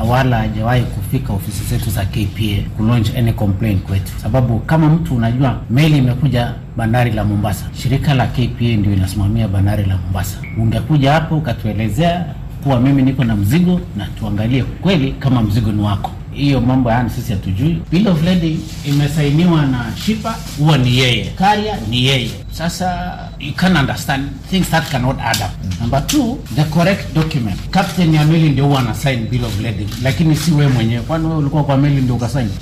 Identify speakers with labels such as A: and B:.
A: na wala hajawahi kufika ofisi zetu za KPA ku launch any complaint kwetu, sababu kama mtu unajua meli imekuja bandari la Mombasa, shirika la KPA ndio inasimamia bandari la Mombasa. Ungekuja hapo ukatuelezea kuwa mimi niko na mzigo na tuangalie kweli kama mzigo ni wako. Hiyo mambo yani sisi hatujui. Bill of lading imesainiwa na shipa, huwa ni yeye, carrier ni yeye. Sasa you can understand things that cannot add up. Number two, the correct document. Captain ya meli ndio huwa ana sign bill of lading, lakini si wewe mwenyewe. Kwani wewe ulikuwa kwa meli ndio ukasaini?